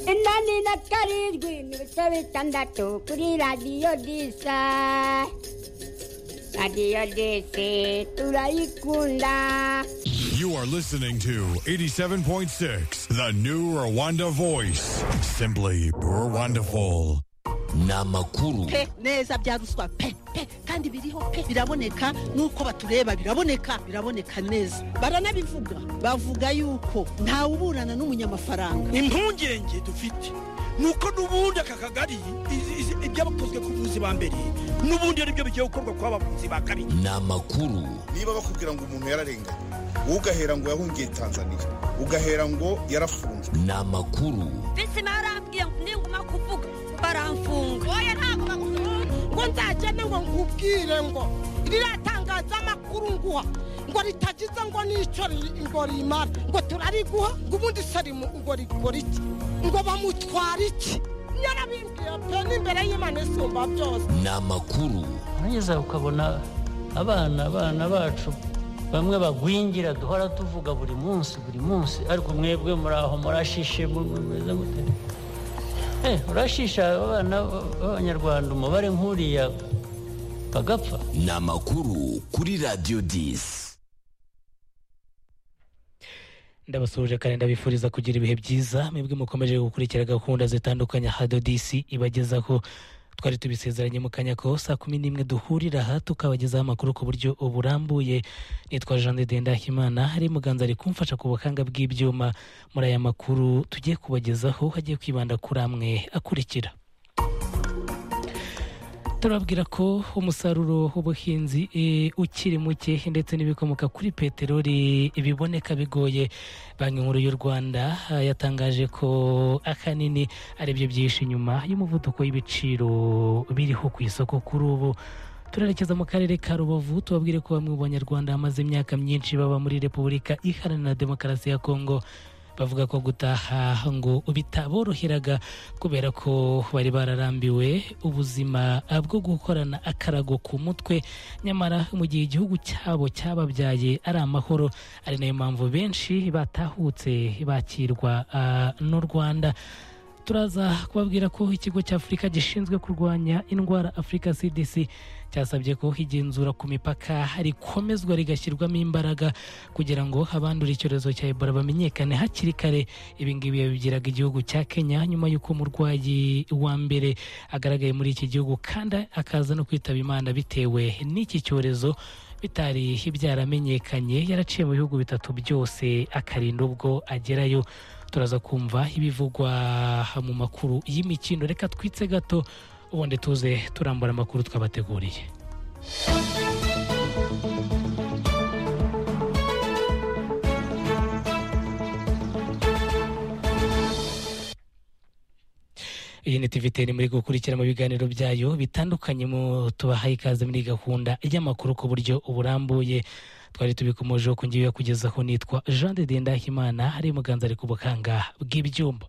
Alina Karir Gwinu Sevitanda Tokuri Radio Disa Radio Disa Tulaikunda You are listening to 87.6, the new Rwanda voice. Simply Rwandaful. ni amakuru pe neza bya ruswa pe pe kandi biriho pe biraboneka nuko batureba biraboneka biraboneka neza baranabivuga bavuga yuko ntawuburana n'umunyamafaranga impungenge dufite nuko n'ubundi aka kagari izi- izi- ibyabakozwe ku buvuzi ba mbere n'ubundi ari byo bigiye gukorwa ku bavuzi ba kabiri ni amakuru niba bakubwira ngo umuntu yararenganye wowe ugahera ngo yahungiye tanzania ugahera ngo yarafunzwe ni amakuru bisi barambwiye ngo ninguma kuvuga baramfunga oya ntabwo bagufunga ngo nzagende ngo nkubwire ngo riratangaza amakuru nguha ngo ritagize ngo n'icyo ri- ngo rimara ngo turariguha ngo ubundi se rimu- ngo rikora iki ngo bamutwara iki nyarabimbwiye pe n'imbere y'imana isumba byose ni amakuru warangiza ukabona abana abana bacu bamwe bagwingira duhora tuvuga buri munsi buri munsi ariko mwebwe muri aho murashishe mu- mu- mumeze gute Eh, urashisha abana b'abanyarwanda umubare nk'uriya bagapfa ni amakuru kuri radiyo disi ndabasuhuje kandi ndabifuriza kugira ibihe byiza mwebwe mukomeje gukurikira gahunda zitandukanye hadodisi ibagezaho twari tubisezeranye mu kanya ko saa kumi n'imwe duhurira aha tukabagezaho amakuru ku buryo burambuye nitwa jean de dendahimana hari muganza ari kumfasha ku buhanga bw'ibyuma muri aya makuru tugiye kubagezaho hagiye kwibanda kuri amwe akurikira turabwira ko umusaruro w'ubuhinzi eh, ukiri muke ndetse n'ibikomoka kuri peteroli biboneka bigoye banki nkuru y'u rwanda eh, yatangaje ko akanini ari byo byinshi inyuma y'umuvuduko w'ibiciro biriho ku isoko kuri ubu turerekeza mu karere ka rubavu tubabwire ko bamwe mu banyarwanda bamaze imyaka myinshi baba muri repubulika iharanira demokarasi ya kongo bavuga ko gutaha ngo bitaboroheraga kubera ko bari bararambiwe ubuzima bwo gukorana akarago ku mutwe nyamara mu gihe igihugu cyabo cyababyaye ari amahoro ari nayo mpamvu benshi batahutse bakirwa ah, n'u rwanda turaza kubabwira ko ikigo cya afurika gishinzwe kurwanya indwara afurika cdc cyasabye ko igenzura ku mipaka rikomezwa rigashyirwamo imbaraga kugira ngo abandura icyorezo cya ebola bamenyekane hakiri kare ibi ngibi yabigiraga igihugu cya kenya nyuma y'uko umurwayi wa mbere agaragaye muri iki gihugu kandi akaza no kwitaba imana bitewe n'iki cyorezo bitari byaramenyekanye yaraciye mu bihugu bitatu byose akarinda ubwo agerayo turaza kumva ibivugwa mu makuru y'imikindo reka twitse gato ubundi tuze turambura amakuru twabateguriye iyi ni tv teni muri gukurikira mu biganiro byayo bitandukanye mu tubahaye ikaze muri gahunda y'amakuru ku buryo burambuye twari tubikomojeho ku ngiyo yo kugezaho nitwa jean de dendahimana hari muganza ari ku bukanga bw'ibyumba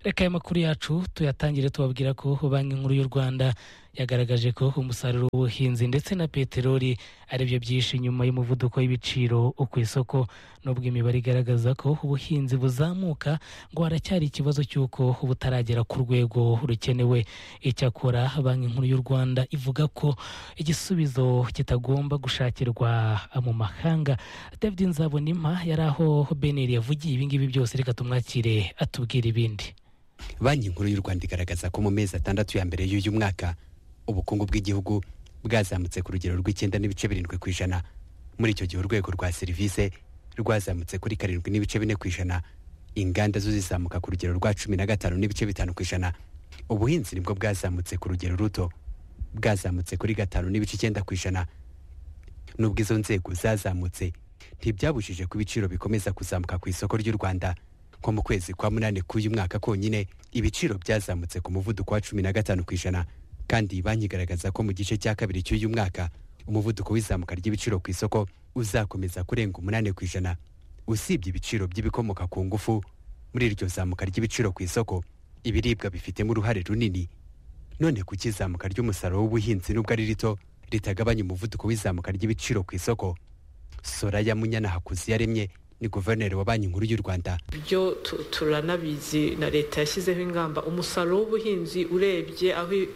reka aya makuru yacu tuyatangire tubabwira ko banki nkuru y'u rwanda yagaragaje ko umusaruro w'ubuhinzi ndetse na peteroli ari byo byinshi nyuma y'umuvuduko w'ibiciro ku isoko n'ubwo imibare igaragaza ko ubuhinzi buzamuka ngo haracyari ikibazo cy'uko butaragera ku rwego rukenewe icyakora banki nkuru y'u rwanda ivuga ko igisubizo kitagomba gushakirwa mu mahanga david nzabonima yari aho beneri yavugiye ibingibi byose reka tumwakire atubwira ibindi banki nkuru y'u rwanda igaragaza ko mu mezi atandatu ya mbere y'uyu mwaka ubukungu bw'igihugu bwazamutse ku rugero rw'icyenda n'ibice birindwi ku ijana muri icyo gihe urwego rwa serivisi rwazamutse kuri karindwi n'ibice bine ku ijana inganda zo zizamuka ku rugero rwa cumi na gatanu n'ibice bitanu ku ijana ubuhinzi nibwo bwazamutse ku rugero ruto bwazamutse kuri gatanu n'ibice icyenda ku ijana nubwo izo nzego zazamutse ntibyabujije ko ibiciro bikomeza kuzamuka ku isoko ry'u rwanda nko mu kwezi kwa munani k'uyu mwaka konyine ibiciro byazamutse ku muvuduko wa cumi na gatanu ku ijana kandi banki igaragaza ko mu gice cya kabiri cy'uyu mwaka umuvuduko w'izamuka ry'ibiciro ku isoko uzakomeza kurenga umunani ku ijana usibye ibiciro by'ibikomoka ku ngufu muri iryo zamuka ry'ibiciro ku isoko ibiribwa bifitemo uruhare runini none ku kizamuka ry'umusaruro w'ubuhinzi nubwo ari rito ritagabanya umuvuduko w'izamuka ry'ibiciro ku isoko soraya munyana hakuziyaremye ni guverineri wa banki nkuru y'u rwanda ibyo tu- turanabizi na leta yashyizeho ingamba umusaruro w'ubuhinzi urebye aho i-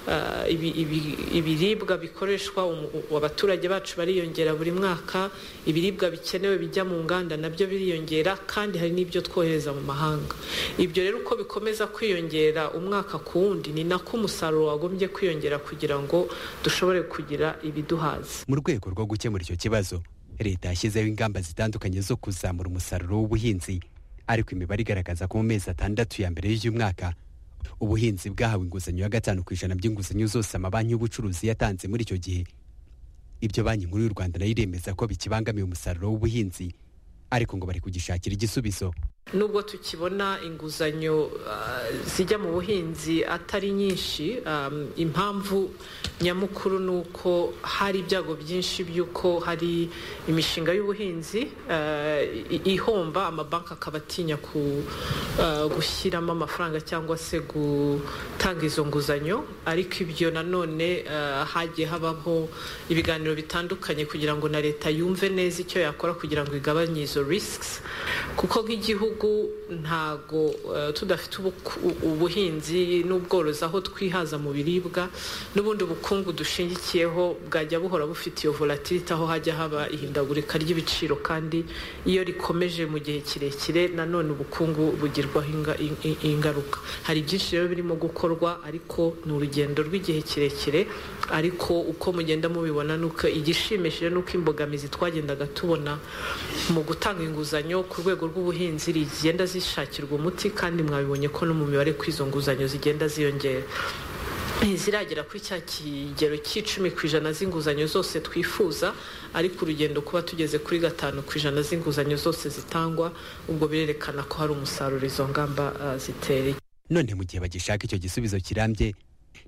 ah, ibi- ibi- ibiribwa bikoreshwa umu- u- abaturage bacu bariyongera buri mwaka ibiribwa bikenewe bijya mu nganda nabyo biriyongera kandi hari n'ibyo twohereza mu mahanga ibyo rero uko bikomeza kwiyongera umwaka ku wundi ni nako umusaruro wagombye kwiyongera kugira ngo dushobore kugira ibiduhaza mu rwego rwo gukemura icyo kibazo leta yashyizeho ingamba zitandukanye zo kuzamura umusaruro w'ubuhinzi ariko imibare igaragaza ko mu mezi atandatu ya mbere y'uyu mwaka ubuhinzi bwahawe inguzanyo ya gatanu ku ijana by'inguzanyo zose amabanki y'ubucuruzi yatanze muri icyo gihe ibyo banki nkuru y'u rwanda nayo iremeza ko bikibangamiye umusaruro w'ubuhinzi ariko ngo bari kugishakira igisubizo nubwo tukibona inguzanyo ah, zijya mu buhinzi atari nyinshi um, impamvu nyamukuru ni uko hari ibyago byinshi by'uko hari imishinga y'ubuhinzi ah, i- ihomba amabanki akaba atinya ku- ah, gushyiramo amafaranga cyangwa se gutanga izo nguzanyo ariko ibyo nanone ah, hagiye habaho ibiganiro bitandukanye kugira ngo na leta yumve neza icyo yakora kugira ngo igabanye izo risks kuko nk'igihugu ntago eh, tudafite ubuku- u- ubuhinzi n'ubworozi aho twihaza mu biribwa n'ubundi bukungu dushingikiyeho bwajya buhora bufite iyo volatility aho hajya haba ihindagurika ry'ibiciro kandi iyo rikomeje mu gihe kirekire nanone ubukungu bugirwaho inga- in- in- ingaruka hari byinshi rero birimo gukorwa ariko ni urugendo rw'igihe kirekire ariko uko mugenda mubibona nuko igishimishije nuko imbogamizi twagendaga tubona mu gutanga inguzanyo ku rwego rw'ubuhinzi rigenda zishakirwa umuti kandi mwabibonye ko no mu mibare ku izo nguzanyo zigenda ziyongera ntiziragera kuri cya kigero cy'icumi ku ijana z'inguzanyo zose twifuza ariko urugendo kuba tugeze kuri gatanu ku ijana z'inguzanyo zose zitangwa ubwo birerekana ko hari umusaruro izo ngamba ah, zitereye none mu gihe bagishaka icyo gisubizo kirambye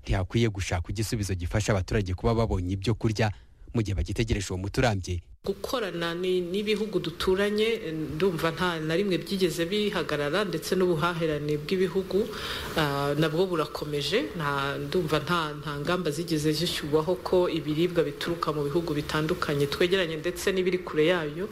ntihakwiye gushaka igisubizo gifasha abaturage kuba babonye ibyo kurya mu gihe bagitegereje uwo muti urambye gukorana ni- n'ibihugu duturanye eh, ndumva nta na rimwe byigeze bihagarara ndetse n'ubuhahirane bw'ibihugu ah, nabwo burakomeje nta ndumva nta nta ngamba zigeze zishyurwaho ko ibiribwa bituruka mu bihugu bitandukanye twegeranye ndetse n'ibiri kure yayo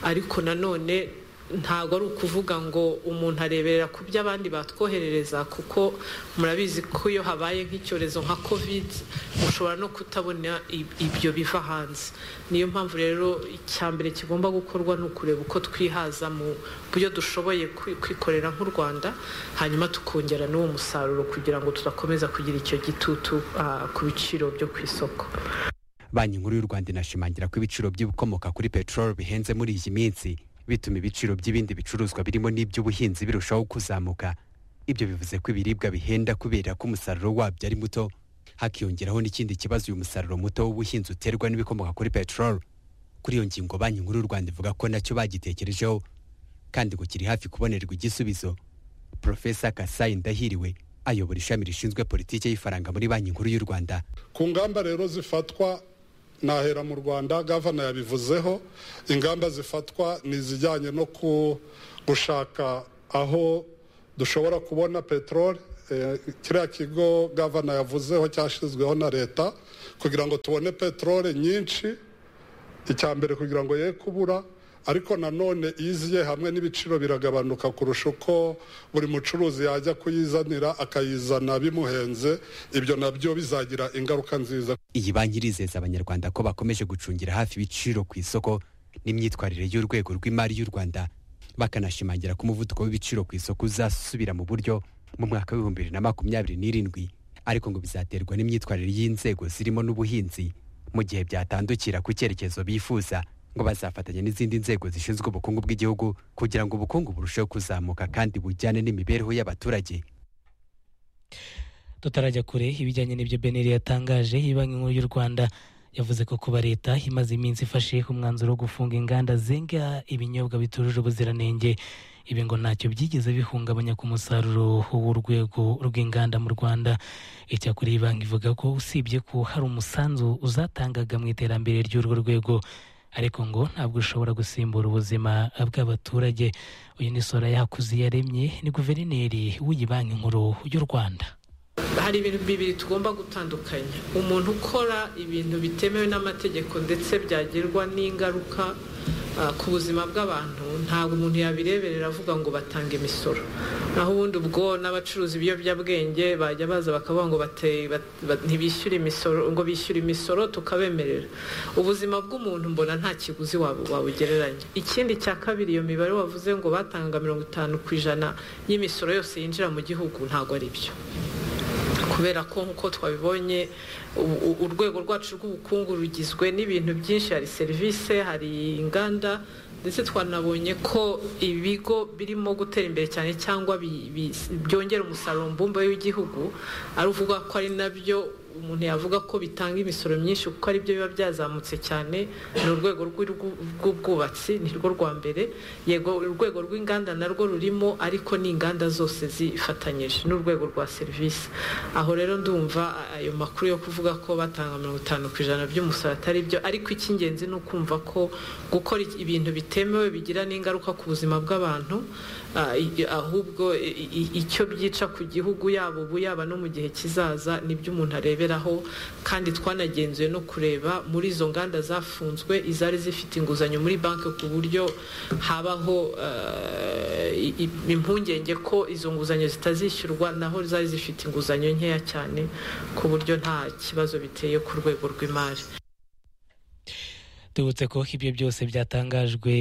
ariko nanone ntabwo ari ukuvuga ngo umuntu areberera ku byo abandi batwoherereza kuko murabizi ko iyo habaye nk'icyorezo nka covid mushobora no kutabona i- ibyo biva hanze niyo mpamvu rero icya mbere kigomba gukorwa ni ukureba uko twihaza mu byo dushoboye kwi- kwikorera nk'u rwanda hanyuma tukongera n'uwo musaruro kugira ngo tudakomeza kugira icyo gitutu ah, ku biciro byo ku isoko banki nkuru y'u rwanda inashimangira ko ibiciro by'ibikomoka kuri peteroli bihenze muri iyi minsi bituma ibiciro by'ibindi bicuruzwa birimo n'iby'ubuhinzi birushaho kuzamuka ibyo bivuze ko ibiribwa bihenda kubera ko umusaruro wabyo ari muto hakiyongeraho n'ikindi kibazo uyu musaruro muto w'ubuhinzi uterwa n'ibikomoka kuri peteroli kuri iyo ngingo banki nkuru y'u rwanda ivuga ko nacyo bagitekerejeho kandi ngo kiri hafi kubonerwa igisubizo profesa kasayi ndahiriwe ayobora ishami rishinzwe politiki y'ifaranga muri banki nkuru y'u rwanda ku ngamba rero zifatwa nahera mu rwanda gavana yabivuzeho ingamba zifatwa ni izijyanye no ku- gushaka aho dushobora kubona peteroli Eh, kiriya kigo gavana yavuzeho cyashyizweho na leta kugira ngo tubone peteroli nyinshi icya mbere kugira ngo ye kubura ariko nanone iziye hamwe n'ibiciro biragabanuka kurusha uko buri mucuruzi yajya kuyizanira akayizana bimuhenze ibyo nabyo bizagira ingaruka nziza iyi banki irizeza abanyarwanda ko bakomeje gucungira hafi ibiciro ku isoko n'imyitwarire y'urwego rw'imari y'u rwanda bakanashimangira ko umuvuduko w'ibiciro ku isoko uzasubira mu buryo mu mwaka w'ibihumbi bibiri na makumyabiri n'irindwi ariko ngo bizaterwa n'imyitwarire y'inzego zirimo n'ubuhinzi mu gihe byatandukira ku cyerekezo bifuza ngo bazafatanya n'izindi nzego zishinzwe ubukungu bw'igihugu kugira ngo ubukungu burusheho kuzamuka kandi bujyane n'imibereho y'abaturage tutarajya kure ibijyanye n'ibyo beneri yatangaje iyi banki nkuru y'u rwanda yavuze ko kuba leta imaze iminsi ifashe umwanzuro wo gufunga inganda zenga ibinyobwa bitujuje ubuziranenge ibi ngo ntacyo byigeze bihungabanya ku musaruro w'urwego rw'inganda mu rwanda icyakora iyi banki ivuga ko usibye ko hari umusanzu uzatangaga mu iterambere ry'urwo rwego ariko ngo ntabwo ushobora gusimbura ubuzima bw'abaturage uyu ni soraya hakuzi yaremye ni guverineri w'iyi banki nkuru y'u rwanda hari ibintu bibiri tugomba gutandukanya umuntu ukora ibintu bitemewe n'amategeko ndetse byagirwa n'ingaruka ah, ku buzima bw'abantu ntabwo umuntu yabireberera avuga ngo batanga imisoro naho ubundi ubwo n'abacuruza ibiyobyabwenge bajya baza bakavuga ngo bate- bat- bat- ntibishyure imisoro ngo bishyure imisoro tukabemerera ubuzima bw'umuntu mbona nta kiguzi wabu- wabugereranya ikindi cya kabiri iyo mibare wavuze ngo batanga mirongo itanu ku ijana y'imisoro yose yinjira mu gihugu ntabwo ari byo kubera ko nk'uko twabibonye u- u- urwego rwacu rw'ubukungu rugizwe n'ibintu byinshi hari serivisi hari inganda ndetse twanabonye ko ibigo birimo gutera imbere cyane cyangwa bi- bi- byongera umusaruro mbumbe w'igihugu ari uvuga ko ari nabyo umuntu yavuga ko bitanga imisoro myinshi kuko ari byo biba byazamutse cyane ni urwego rw'urw- rw'ubwubatsi ni rwo rwa mbere yego urwego rw'inganda narwo rurimo ariko ni inganda zose zifatanyije n'urwego rwa serivisi aho rero ndumva a- ayo makuru yo kuvuga ko batanga mirongo itanu ku ijana by'umusoro atari byo ariko icy'ingenzi ni ukumva ko gukora ibintu bitemewe bigira n'ingaruka ku buzima bw'abantu ah, i- ahubwo i- i- icyo byica ku gihugu yaba ubu yaba no mu gihe kizaza nibyo umuntu areberaho kandi twanagenzuye no kureba muri izo nganda zafunzwe izari zifite inguzanyo muri banki ku buryo habaho eh, i- i- impungenge ko izo nguzanyo zitazishyurwa naho zari zifite inguzanyo nkeya cyane ku buryo nta kibazo biteye ku rwego rw'imari tubutse ko ibyo byose byatangajwe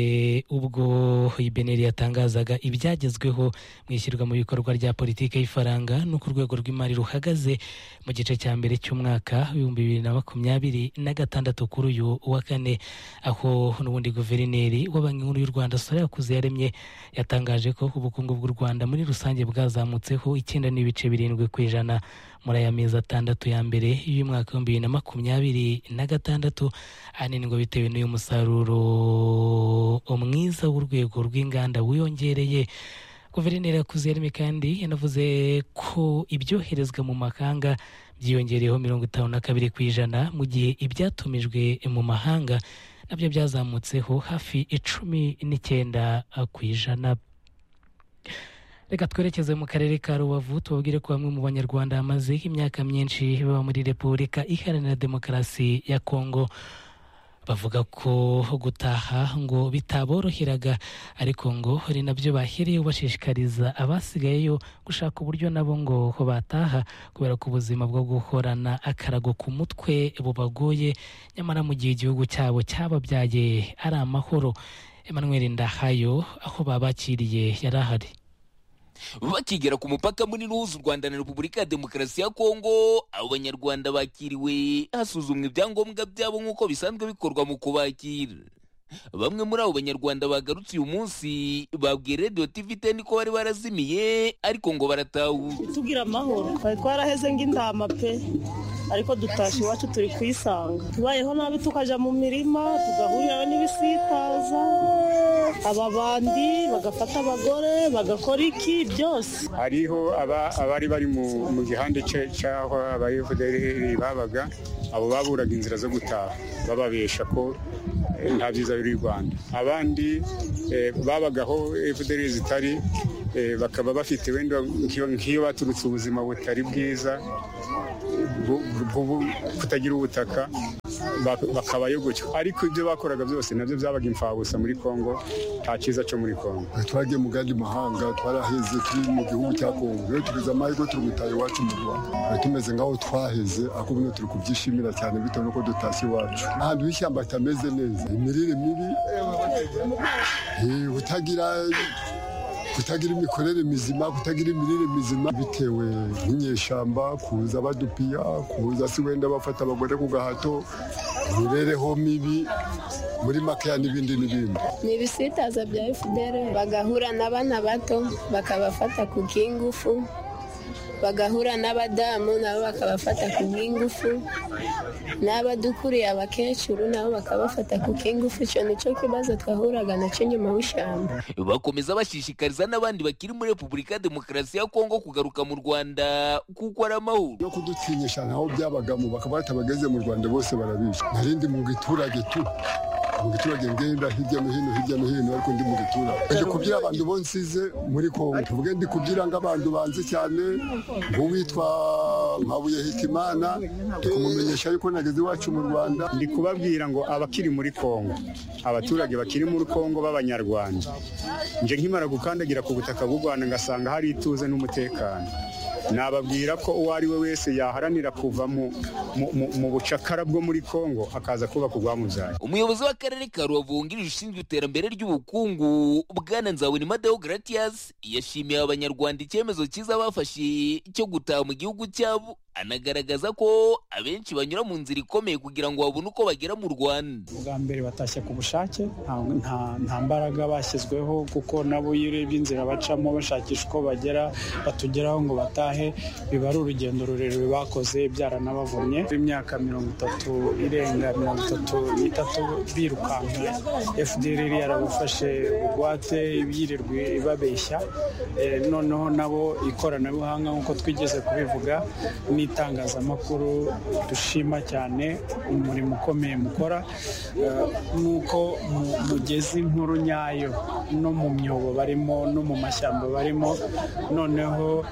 ubwo ibeneri yatangazaga ibyagezweho mu ishyirwa mu bikorwa rya politiki y'ifaranga n'uko urwego rw'imari ruhagaze mu gice cya mbere cy'umwaka w'ibihumbi bibiri na makumyabiri na gatandatu kuri uyu wa kane aho n'ubundi guverineri wa banki nkuru y'u rwanda sore yakuze yaremye yatangaje ko ubukungu bw'u rwanda muri rusange bwazamutseho icyenda n'ibice birindwi ku ijana muri aya mezi atandatu ya mbere y'umwaka w'ibihumbi bibiri na makumyabiri na gatandatu ahanini ngo bitewe n'uyu musaruro mwiza w'urwego rw'inganda wiyongereye guverineri yakuziyarimi kandi yanavuze ko ibyoherezwa mu mahanga byiyongereyeho mirongo itanu na kabiri ku ijana mu gihe ibyatumijwe mu mahanga nabyo byazamutseho hafi icumi n'icyenda ku ijana reka twerekeze mu karere ka rubavu tubabwire ko bamwe mu banyarwanda bamaze imyaka myinshi baba muri repubulika iharanira demokarasi ya kongo bavuga ko gutaha ngo bitaboroheraga ariko ngo hari nabyo bahereyeho bashishikariza abasigayeyo gushaka uburyo nabo ngo bataha kubera ko ubuzima bwo guhorana akarago ku mutwe bubagoye nyamara mu gihe igihugu cyabo cyababyaye ari amahoro emmanuel ndahayo aho babakiriye yari ahari bakigera ku mupaka munini uhuza u rwanda na repubulika ya demokarasi ya kongo abo banyarwanda bakiriwe hasuzumwa ibyangombwa byabo nk'uko bisanzwe bikorwa mu kubakira bamwe muri abo banyarwanda bagarutse uyu munsi babwiye radiyo tv teni ko bari barazimiye ariko ngo baratahura tugira amahoro twari twaraheze ng'intama pe ariko dutashye iwacu turi kuyisanga tubayeho nabi tukajya mu mirima tugahurira n'ibisitaza ababandi bagafata abagore bagakora iki byose hariho aba- abari bari mu mu gihande cye- cy'aho abayefuderi babaga abo baburaga inzira zo gutaha bababesha ko eh, nta byiza biri i rwanda abandi eh, babagaho efuderi zitari eh, bakaba bafite wenda nk'iyo nk'iyo baturutse ubuzima butari bwiza bu- bu- bu- kutagira ubutaka bak- bakabayo gutyo ariko ibyo bakoraga byose nabyo byabaga imfabusa muri kongo nta cyiza cyo muri kongo twagiye mu gandi mahanga twaraheze turi mu gihugu cya kongo rero tugeze amahirwe turi gutaha iwacu mu rwanda twari tumeze nk'aho twaheze ariko ubundi turi kubyishimira cyane bitewe n'uko dutashye iwacu ahantu h'ishyamba hatameze neza imirire mibi eh, kutagira kutagira imikorere mizima kutagira imirire mizima bitewe n'inyeshyamba kuza badupiya kuza si wenda bafata abagore ku gahato imibereho mibi muri makeya n'ibindi n'ibindi ni ibisitaza bya fdr bagahura n'abana bato bakabafata ku bw'ingufu bagahura n'abadamu nabo bakabafata ku bw'ingufu n'abadukuriye abakecuru nabo bakabafata ku bw'ingufu icyo nicyo kibazo twahuraga nacyo nyuma w'ishyamba bakomeza bashishikariza n'abandi bakiri muri repubulika ya demokarasi ya kongo kugaruka mu rwanda kuko ari amahoro no kudutinyisha ntaho byabagamo bakaba batabageze mu rwanda bose barabizi narindi mu giturage tu mu giturage ngenda hirya no hino hirya no hino ariko ndi mu giturage ndi kubyira abantu bonsize muri kongo tuvuge ndi kubyira nk'abantu banze cyane nk'uwitwa mpabuye hikimana kumumenyesha yuko nageze iwacu mu rwanda ndi kubabwira ngo abakiri muri kongo abaturage bakiri muri kongo b'abanyarwanda nje nkimara gukandagira ku butaka bw'u rwanda ngasanga hari ituze n'umutekano nababwira ko uwo ari we wese yaharanira kuva mu, mu, mu, mu bucakara bwo muri kongo akaza kubaka urwamubyaye umuyobozi w'akarere ka rubavu wungirije ushinzwe iterambere ry'ubukungu bwana nzabonima deogratias yashimiye abanyarwanda icyemezo cyiza bafashe cyo gutaha mu gihugu cyabo anagaragaza ko abenshi banyura mu nzira ikomeye kugira ngo babone uko bagera mu rwanda ubwa mbere batashye ku bushake nta- nta- nta mbaraga bashyizweho kuko nabo iyo urebye inzira bacamo bashakisha uko bagera batugeraho ngo batahe biba ari urugendo rurerure bakoze byaranabavumye imyaka mirongo itatu irenga mirongo itatu n'itatu birukanka fdrr yarabafashe bugwate yirirwe ibabeshya Eh, noneho nabo ikoranabuhanga nk'uko twigeze kubivuga n'itangazamakuru dushima cyane umurimo ukomeye mukora Eh, n'uko mu- mugeze inkuru nyayo no mu myobo barimo no mu mashyamba barimo noneho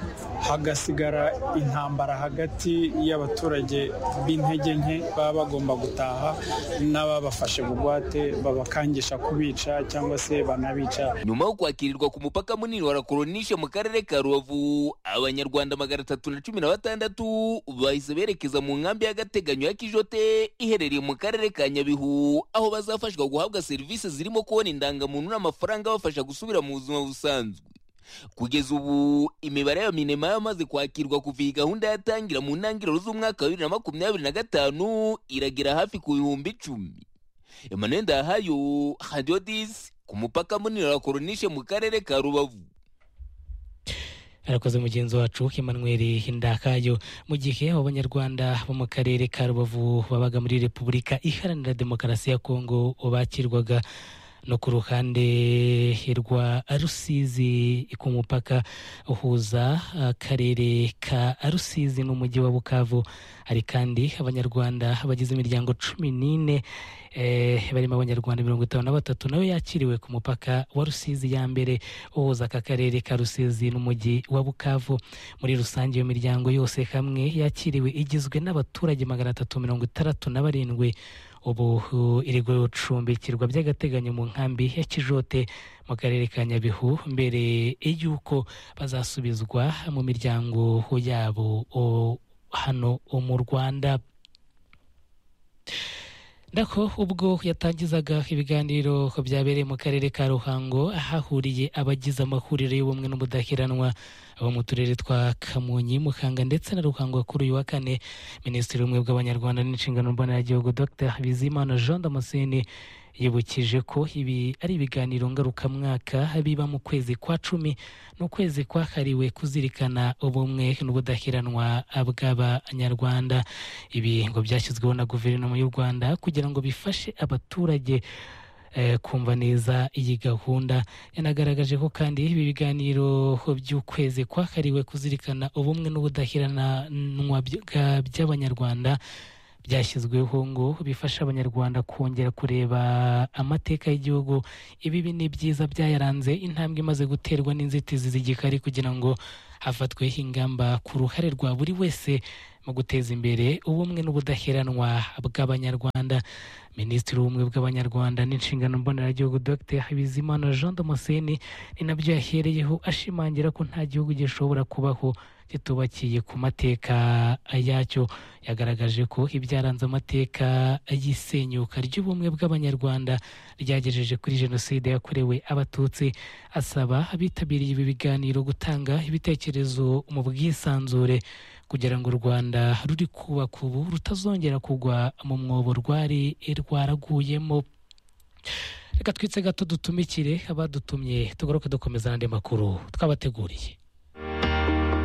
hagasigara intambara hagati y'abaturage b'intege nke baba bagomba gutaha n'ababafashe bugwate babakangisha kubica cyangwa se banabica nyuma yo kwakirirwa ku mupaka munini wa rakoronishe mu karere ka rubavu abanyarwanda magana atatu na cumi na batandatu bahise berekeza mu nkambi y'agateganyo ya kijote iherereye mu karere ka nyabihu aho bazafashwa guhabwa serivisi zirimo kubona indangamuntu n'amafaranga abafasha gusubira mu buzima busanzwe kugeza ubu imibare ya minema yamaze kwakirwa kuva iyi gahunda yatangira mu ntangiriro z'umwaka wa bibiri na makumyabiri na gatanu iragera hafi ku bihumbi icumi emmanuel ndahayo hadiyo disi ku mupaka munini wa koronishe mu karere ka rubavu arakoze mugenzi wacu Emmanuel Hindakayo mu gihe abanyarwanda bo mu karere ka Rubavu babaga muri Repubulika Iharanira Demokarasi ya Kongo bakirwaga no ku ruhande rwa Rusizi ku mupaka uhuza akarere ka Rusizi n'umujyi wa Bukavu hari kandi abanyarwanda bagize imiryango cumi n'ine eh, barimo abanyarwanda mirongo itanu na batatu nawe yakiriwe ku mupaka wa rusizi ya mbere uhuza aka karere ka rusizi n'umujyi wa bukavu muri rusange iyo miryango yose hamwe yakiriwe igizwe n'abaturage magana atatu mirongo itandatu na barindwi ubu uh, iri gucumbikirwa by'agateganyo mu nkambi ya kijote mu karere ka nyabihu mbere y'uko bazasubizwa mu miryango yabo uh, hano uh, mu rwanda Nako ubwo yatangizaga ibiganiro byabereye mu karere ka Ruhango ahahuriye abagize amahuriro y'ubumwe n'ubudaheranwa abo mu turere twa Kamonyi, Muhanga ndetse na Ruhango kuri uyu wa kane Minisitiri w'Ubumwe bw'Abanyarwanda n'Inshingano Mboneragihugu Dr Bizimana Jean Damascene yibukije ko ibi ari ibiganiro ngarukamwaka biba mu kwezi kwa cumi n'ukwezi kwahariwe kuzirikana ubumwe n'ubudaheranwa bw'abanyarwanda ibi ngo byashyizweho na guverinoma y'u rwanda kugira ngo bifashe abaturage eh, kumva neza iyi gahunda yanagaragaje ko kandi ibi biganiro by'ukwezi kwahariwe kuzirikana ubumwe n'ubudaheranwa bya- by'abanyarwanda byashyizweho ngo bifasha abanyarwanda kongera kureba amateka y'igihugu ibi ni byiza byayaranze intambwe imaze guterwa n'inzitizi z'igikari kugira ngo hafatweho ingamba ku ruhare rwa buri wese mu guteza imbere ubumwe n'ubudaheranwa bw'abanyarwanda minisitiri w'ubumwe bw'abanyarwanda n'inshingano mboneragihugu dr bizimana jean damascene ni nabyo yahereyeho ashimangira ko nta gihugu gishobora kubaho kitubakiye ku mateka yacyo yagaragaje ko ibyaranze amateka y'isenyuka ry'ubumwe bw'abanyarwanda ryagejeje kuri jenoside yakorewe abatutsi asaba abitabiriye ibi biganiro gutanga ibitekerezo mu bwisanzure kugira ngo u rwanda ruri kubaka ubu rutazongera kugwa mu mwobo rwari rwaraguyemo reka twitse gato dutumikire abadutumye tugaruke dukomeza n'andi makuru twabateguriye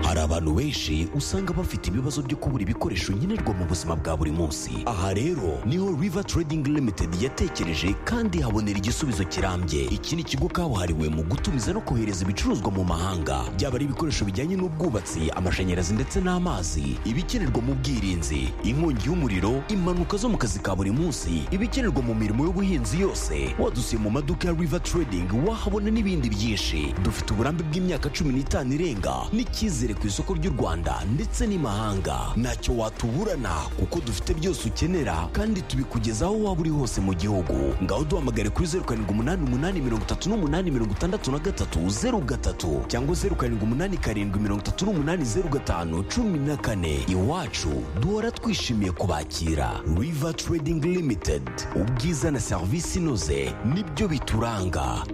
hari abantu benshi usanga bafite ibibazo byo kubura ibikoresho nkenerwa mu buzima bwa buri munsi aha rero niho river trading limited yatekereje kandi habonera igisubizo kirambye iki ni ikigo kabuhariwe mu gutumiza no kohereza ibicuruzwa mu mahanga byaba ari ibikoresho bijyanye n'ubwubatsi amashanyarazi ndetse n'amazi ibikenerwa mu bwirinzi inkongi y'umuriro impanuka zo mu kazi ka buri munsi ibikenerwa mu mirimo y'ubuhinzi yose wadusiye mu maduka ya river trading wahabona n'ibindi byinshi dufite uburambe bw'imyaka cumi n'itanu irenga n'icyizere ku isoko ry'u rwanda ndetse n'imahanga ntacyo watuburana kuko dufite byose ukenera kandi tubikugezaho waba uri hose mu gihugu ngaho duhamagare kuri zeru karindwi umunani umunani mirongo itatu n'umunani mirongo itandatu na gatatu zeru gatatu cyangwa zeru karindwi umunani karindwi mirongo itatu n'umunani zeru gatanu cumi na kane iwacu duhora twishimiye kubakira river trading limited ubwiza na serivisi inoze nibyo bituranga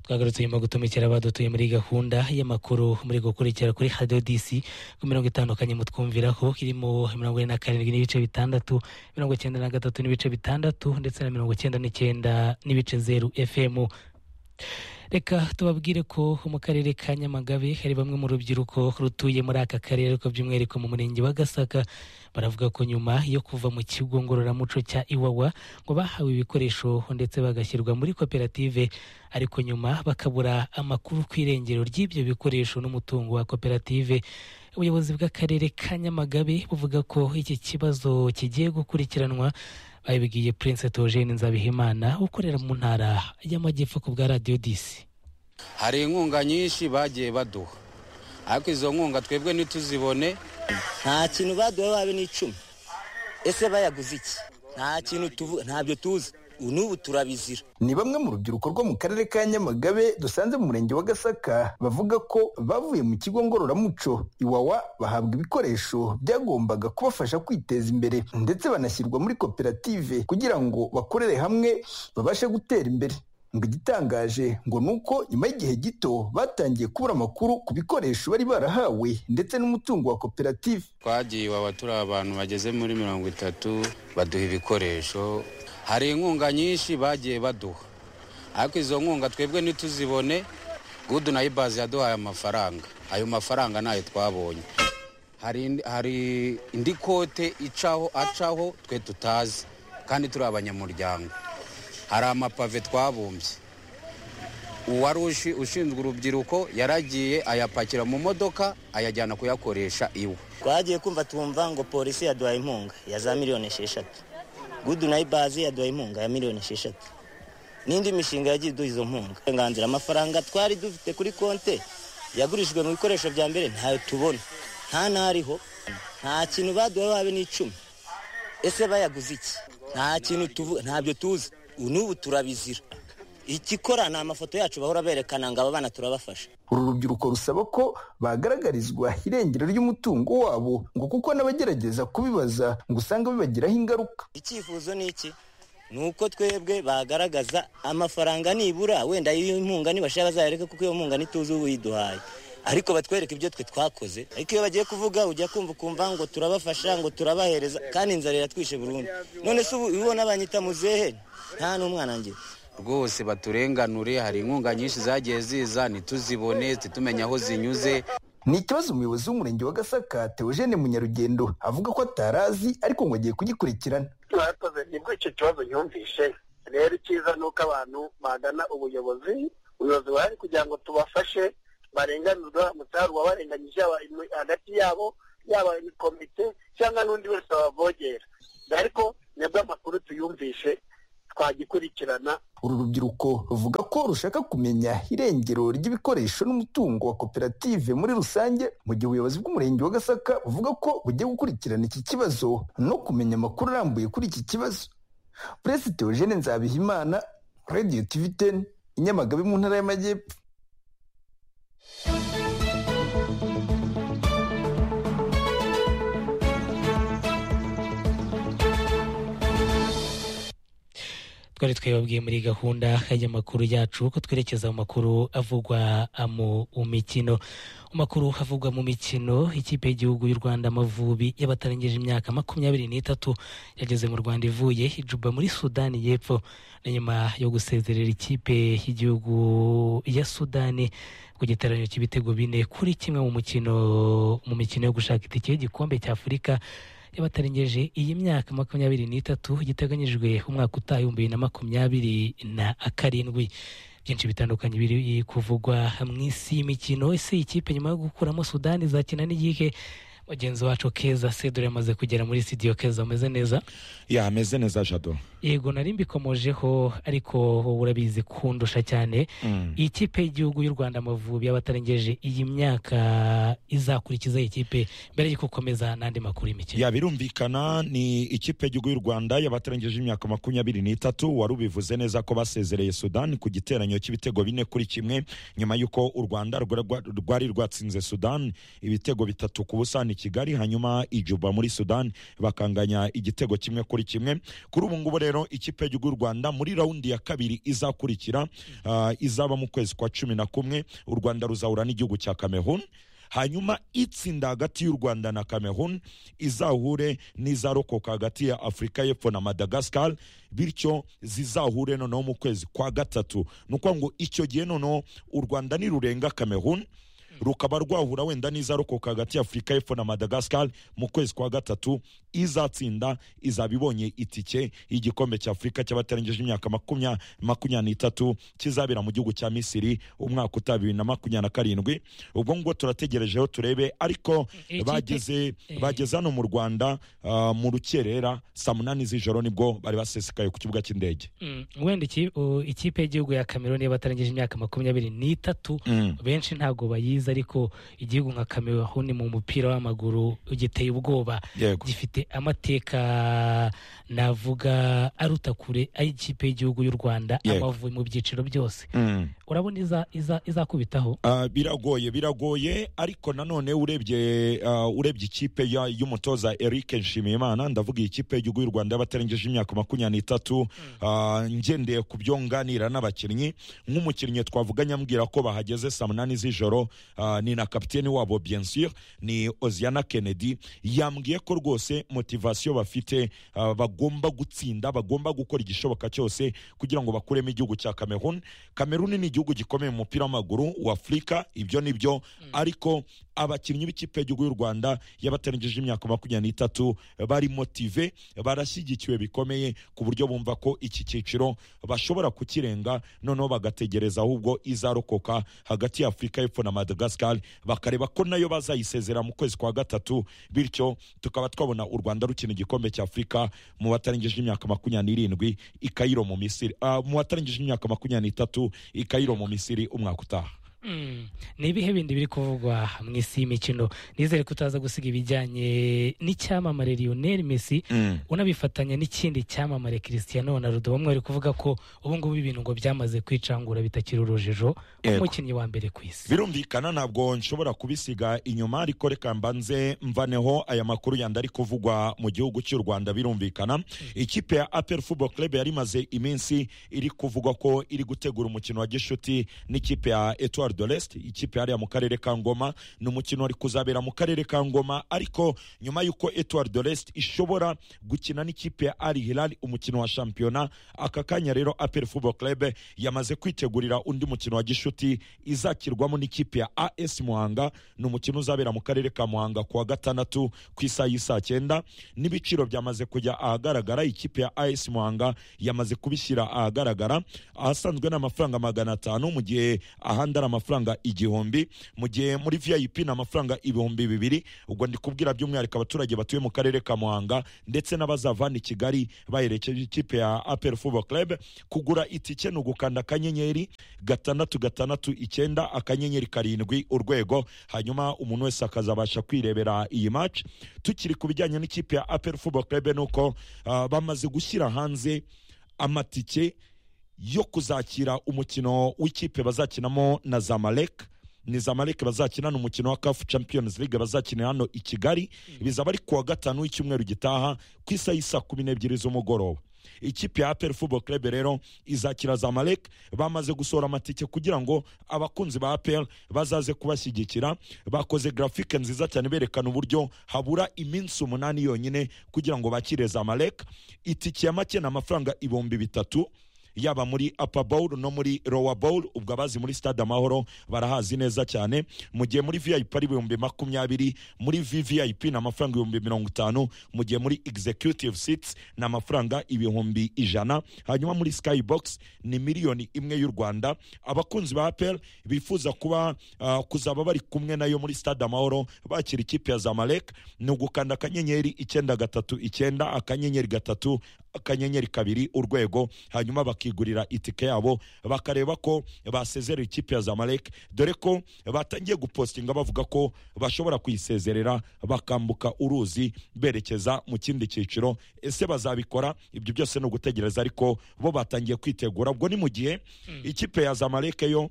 twagarutse nyuma yo gutumikira abadutuye muri gahunda y'amakuru muri gukurikira kuri hadiyo disi ku mirongo itandukanye mutwumviraho irimo mirongo ine na karindwi n'ibice bitandatu mirongo icyenda na gatatu n'ibice bitandatu ndetse na mirongo icyenda n'icyenda n'ibice zeru efemu reka tubabwire ko mu karere ka nyamagabe hari bamwe mu rubyiruko rutuye muri aka karere ariko by'umwihariko mu murenge wa gasaka baravuga ko nyuma yo kuva mu kigo ngororamuco cya iwawa ngo bahawe ibikoresho ndetse bagashyirwa muri koperative ariko nyuma bakabura amakuru ku irengero ry'ibyo bikoresho n'umutungo wa koperative ubuyobozi bw'akarere ka nyamagabe buvuga ko iki kibazo kigiye gukurikiranwa babibwiye prince togene nzabihimana ukorera mu ntara y'amajyepfo ku bwa radiyo disi hari inkunga nyinshi bagiye baduha ariko izo nkunga twebwe ntituzibone nta kintu baduha babe n'icumi ese bayaguze iki nta kintu tuvu- ntabyo tuzi n'ubu turabizira ni bamwe mu rubyiruko rwo mu karere ka nyamagabe dusanze mu murenge wa gasaka bavuga ko bavuye mu kigo ngororamuco iwawa bahabwa ibikoresho byagombaga kubafasha kwiteza imbere ndetse banashyirwa muri koperative kugira ngo bakorere hamwe babashe gutera imbere ngo igitangaje ngo ni uko nyuma y'igihe gito batangiye kubura amakuru ku bikoresho bari barahawe ndetse n'umutungo wa koperative twagiye iwawa turi abantu bageze muri mirongo itatu baduha ibikoresho hari inkunga nyinshi bagiye baduha ariko izo nkunga twebwe ntituzibone gudu na ibazi yaduhaye amafaranga ayo mafaranga ntayo twabonye hari indi- hari indi kote icaho acaho twe tutazi kandi turi abanyamuryango hari amapave twabumbye uwari ushi- ushinzwe urubyiruko yaragiye ayapakira mu modoka ayajyana kuyakoresha iwe twagiye kumva twumva ngo polisi yaduhaye inkunga ya za miliyoni esheshatu gudu na ibazi yaduhaye inkunga ya miliyoni esheshatu n'indi mishinga yagiye iduha izo nkunga uburenganzira amafaranga twari dufite kuri konte yagurishijwe mu bikoresho bya mbere ntayo tubona nta n'ariho nta kintu baduha babe n'icumi ese bayaguze iki nta kintu tuvu- ntabyo tuzi n'ubu turabizira ikikora ni amafoto yacu bahora berekana ngo aba bana turabafasha uru rubyiruko rusaba ko bagaragarizwa irengero ry'umutungo wabo ngo kuko n'abagerageza kubibaza ngo usanga bibagiraho ingaruka icyifuzo ni iki ni uko twebwe bagaragaza amafaranga nibura wenda y'inkunga nibashaka bazayareka kuko iyo nkunga ntituzi uyiduhaye ariko batwereke ibyo twe twakoze ariko iyo bagiye kuvuga ujya kumva ukumva ngo turabafasha ngo turabahereza kandi inzara iratwishe burundu none se ubu ubona banyita muzehe nta n'umwana ngira rwose baturenganure hari inkunga nyinshi zagiye ziza ntituzibone ntitumenye aho zinyuze ni ikibazo umuyobozi w'umurenge wa gasaka teogene munyarugendo avuga ko atarazi ariko ngo agiye kugikurikirana mwakoze nibwo icyo kibazo nyumvishe rero icyiza ni uko abantu bagana ubuyobozi ubuyobozi buhari kugira ngo tubafashe barenganurwe haramutse hari uwabarenganyije yaba imu- hagati yabo yaba komite cyangwa n'undi wese wabavogera ariko nibwo amakuru tuyumvishe twagikurikirana uru rubyiruko ruvuga ko rushaka kumenya irengero ry'ibikoresho n'umutungo wa koperative muri rusange mu gihe ubuyobozi bw'umurenge wa gasaka buvuga ko bugiye gukurikirana iki kibazo no kumenya amakuru arambuye kuri iki kibazo perezida teogene nzabihimana radiyo tivi teni i nyamagabe mu ntara y'amajyepfo twari twababwiye muri gahunda y'amakuru yacu ko twerekeza mu makuru avugwa mu mikino mu makuru havugwa mu mikino ikipe y'igihugu y'u rwanda amavubi y'abatarengeje imyaka makumyabiri n'itatu yageze mu rwanda ivuye ijuba muri sudani y'epfo na nyuma yo gusezerera ikipe y'igihugu ya sudani ku giteranyo cy'ibitego bine kuri kimwe mu mukino mu mikino yo gushaka itike y'igikombe cy'afurika y'abatarengeje iyi myaka makumyabiri n'itatu giteganyijwe umwaka utaha ibihumbi bibiri na makumyabiri na karindwi byinshi bitandukanye biri kuvugwa mu isi y'imikino ese iyi kipe nyuma yo gukuramo sudani izakina n'igihe mugenzi wacu keza sedore yamaze kugera muri sitidiyo keza ameze neza ya ameze neza jado yego nari mbikomojeho ariko wowe urabizi kundusha cyane Mm. iyi kipe y'igihugu y'u rwanda amavubi y'abatarengeje iyi myaka izakurikiza iyi kipe mbere y'uko ukomeza n'andi makuru y'imikino ya birumvikana ni ikipe y'igihugu y'u rwanda y'abatarengeje imyaka makumyabiri n'itatu wari ubivuze neza ko basezereye sudani ku giteranyo cy'ibitego bine kuri kimwe nyuma y'uko u rwanda rwa- rwari rwatsinze sudani ibitego bitatu ku busa ni kigali hanyuma ijuba muri sudani bakanganya igitego kimwe kuri kimwe kuri ubu ngubu rero ikipe y'igihugu y'u rwanda muri raundi ya kabiri izakurikira ah, izaba mu kwezi kwa cumi na kumwe u rwanda ruzahura n'igihugu cya cameroon hanyuma itsinda hagati y'u rwanda na cameroon izahure n'izarokoka hagati ya afurika y'epfo na madagascar bityo zizahure noneho mu kwezi kwa gatatu ni ukuvuga ngo icyo gihe noneho u rwanda nirurenga cameroon rukaba rwahura wenda n'izarokoka hagati ya afurika y'epfo na madagascar mu kwezi kwa gatatu izatsinda izaba ibonye itike y'igikombe cya afurika cy'abatarengeje imyaka makumya- makumyabiri n'itatu kizabera mu gihugu cya misiri umwaka utaha bibiri na makumyabiri na karindwi ubwo ngubwo turategerejeho turebe ariko Ikipe- bageze eh. bageze hano mu rwanda ah, mu rukerera saa munani z'ijoro nibwo bari basesekaye ku kibuga cy'indege Mm, wenda iki- u- ikipe y'igihugu ya cameroon y'abatarengeje imyaka makumyabiri n'itatu Mm. benshi ntabwo bayizi ariko igihugu nka cameroon mu mupira w'amaguru giteye ubwoba Yego. gifite amateka navuga aruta kure ay'ikipe y'igihugu y'u rwanda Yego. amavubi mu byiciro byose Mm. urabona iza- iza- izakubitaho Ah, biragoye biragoye ariko nanone urebye ah, urebye ikipe ya- y'umutoza Eric Nshimiyimana ndavuga iyi kipe y'igihugu y'u Rwanda y'abatarengeje imyaka makumyabiri n'itatu ah, ngendeye ku byo nganira n'abakinnyi nk'umukinnyi twavuga nyambwira ko bahageze saa munani z'ijoro ah, ni na kapiteni wabo bien sûr ni Oziana Kennedy yambwiye ko rwose motivasiyo bafite ah, bagomba gutsinda bagomba gukora igishoboka cyose kugira ngo bakuremo igihugu cya Cameroon Cameroon ni igihugu gikomeye mu mupira w'amaguru wa Afurika ibyo ni byo ariko abakinnyi b'ikipe y'igihugu y'u Rwanda y'abatarengeje imyaka makumyabiri n'itatu bari motive barashyigikiwe bikomeye ku buryo bumva ko iki cyiciro bashobora kukirenga noneho bagategereza ahubwo izarokoka hagati ya Afurika y'Epfo na Madagascar bakareba ko nayo bazayisezera mu kwezi kwa gatatu bityo tukaba twabona u Rwanda rukina igikombe cya Afurika mu batarengeje imyaka makumyabiri n'irindwi i Cairo mu Misiri Ah, mu batarengeje imyaka makumyabiri n'itatu i Cairo mu Misiri umwaka utaha Mm, ni ibihe bindi biri kuvugwa mu isi y'imikino nizere ko utaza gusiga ibijyanye n'icyamamare lionel messi Mm. unabifatanya n'ikindi cyamamare cristiano ronaldo bamwe bari kuvuga ko ubu ngubu ibintu ngo byamaze kwicangura bitakiri urujijo Yego. nk'umukinnyi wa mbere ku isi birumvikana ntabwo nshobora kubisiga inyuma ariko reka mbanze mvaneho aya makuru yandi ari kuvugwa mu gihugu cy'u rwanda birumvikana ikipe ya apel football club yari imaze iminsi iri kuvugwa ko iri gutegura umukino wa gishuti n'ikipe ya etoile de l'est ikipe yariya mu karere ka ngoma ni umukino wari kuzabera mu karere ka ngoma ariko nyuma y'uko etoile de l'est ishobora gukina n'ikipe ya al hilal umukino wa shampiyona aka kanya rero apel football club yamaze kwitegurira undi mukino wa gishuti izakirwamo n'ikipe ya as muhanga ni umukino uzabera mu karere ka muhanga kuwa gatandatu ku isaha y'isaa cyenda n'ibiciro byamaze kujya ahagaragara ikipe ya as muhanga yamaze kubishyira ahagaragara ahasanzwe ni amafaranga magana atanu mu gihe ahandi ari amafaranga igihumbi mu gihe muri vip ni amafaranga ibihumbi bibiri ubwo ndi kubwira by'umwihariko abaturage batuye mu karere ka muhanga ndetse n'abazava hano i kigali baherekeje ikipe ya apel football club kugura itike ni ugukanda akanyenyeri gatandatu gatandatu icyenda akanyenyeri karindwi urwego hanyuma umuntu wese akazabasha kwirebera iyi match tukiri ku bijyanye n'ikipe ya apel football club ni uko ah, bamaze gushyira hanze amatike yo kuzakira umukino w'ikipe bazakinamo na zamalek ni zamalek bazakina ni umukino wa kafu champions league bazakinira hano i kigali bizaba ari kuwa gatanu w'icyumweru gitaha ku isaha y'isa kumi n'ebyiri z'umugoroba ikipe ya aperi fubo kerebe rero izakira zamalek bamaze gusohora amatike kugira ngo abakunzi ba aperi bazaze kubashyigikira bakoze grafike nziza cyane berekana uburyo habura iminsi umunani yonyine kugira ngo bakire zamalek itike ya make ni amafaranga ibihumbi bitatu yaba muri upper bowl no muri lower bowl ubwo abazi muri stade amahoro barahazi neza cyane mu gihe muri vip ari ibihumbi makumyabiri muri vvip ni amafaranga ibihumbi mirongo itanu mu gihe muri executive seats ni amafaranga ibihumbi ijana hanyuma muri skybox ni miliyoni imwe y'u rwanda abakunzi ba apel bifuza kuba ah, kuzaba bari kumwe nayo muri stade amahoro bakira ikipe ya zamalek ni ugukanda akanyenyeri icyenda gatatu icyenda akanyenyeri gatatu akanyenyeri kabiri urwego hanyuma bakigurira itike yabo bakareba ko basezerera ikipe ya zamalek dore ko batangiye gupostinga bavuga ko bashobora kuyisezerera bakambuka uruzi berekeza mu kindi cyiciro ese bazabikora ibyo byose ni ugutegereza ariko bo batangiye kwitegura ubwo ni mu gihe ikipe ya zamalek yo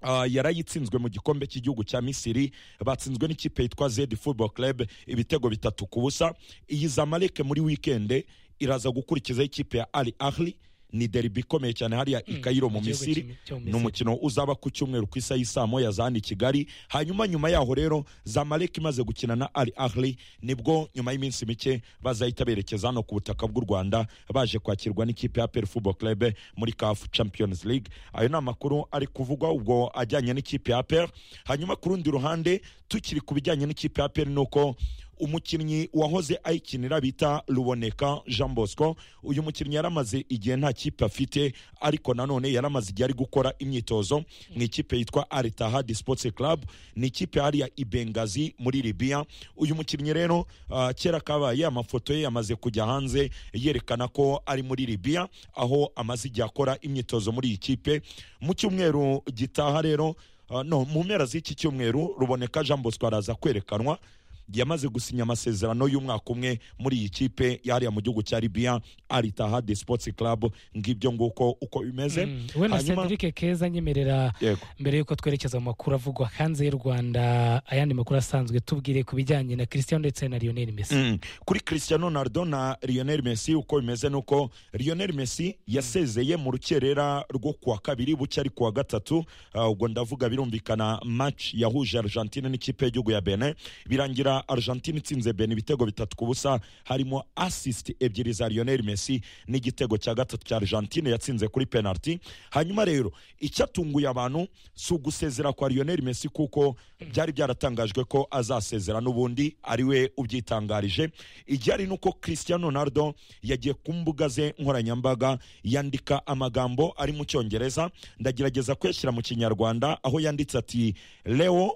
Uh, yarayitsinzwe mu gikombe cy'igihugu cya misiri batsinzwe n'ikipe yitwa zed football club ibitego bitatu ku busa iyi zamalek muri wikende iraza gukurikizaho ikipe ya ali ahli ni deribi ikomeye cyane hariya i kayiro mu mu gihugu misiri cy'i- cyo mu ni umukino uzaba ku cyumweru ku isaha y'i saa moya za hano i kigali hanyuma nyuma yaho rero zamalek imaze gukina na ali ahli nibwo nyuma y'iminsi mike bazahita berekeza hano ku butaka bw'u rwanda baje kwakirwa n'ikipe ya peri football club muri caf champions league ayo ni amakuru ari kuvugwa ubwo ajyanye n'ikipe ya peri hanyuma ku rundi ruhande tukiri ku bijyanye n'ikipe ya peri ni uko umukinnyi wahoze ayikinira bita ruboneka jean bosco uyu mukinnyi yaramaze igihe nta kipe afite ariko nanone yaramaze igihe ari gukora imyitozo mu ikipe yitwa aritahadi sports club ni ikipe hariya i bengazi muri libiya uyu mukinnyi rero ah, kera kabaye amafoto ye yamaze kujya hanze yerekana ko ari muri libiya aho amaze igihe akora imyitozo muri iyi kipe mu cyumweru gitaha rero ah, no mu mpera z'iki cyumweru ruboneka jean bosco araza kwerekanwa yamaze gusinya amasezerano y'umwaka umwe muri iyi kipe yariya mu gihugu cya libiya aritahadi sports club ngibyo nguko uko bimeze wenda Hanyuma- Cedric keza nyemerera Yego. mbere y'uko twerekeza mu makuru avugwa hanze y'u rwanda ayandi makuru asanzwe tubwire ku bijyanye na christian ndetse na lionel messi Mm. kuri cristiano ronaldo na lionel messi uko bimeze nuko lionel messi yasezeye mu rukerera rwo kuwa kabiri buke ari kuwa gatatu Ah, ubwo ndavuga birumvikana match yahuje argentine n'ikipe y'igihugu ya benin birangira argentine itsinze benin ibitego bitatu ku busa harimo assist ebyiri za lionel messi n'igitego cya gatatu cya argentine yatsinze kuri penalty hanyuma rero icyatunguye abantu si ugusezera kwa lionel messi kuko byari byaratangajwe ko azasezera n'ubundi ari we ubyitangarije iryari ni uko christian ronaldo yagiye ku mbuga ze nkoranyambaga yandika amagambo ari mu cyongereza ndagerageza kuyashyira mu kinyarwanda aho yanditse ati leo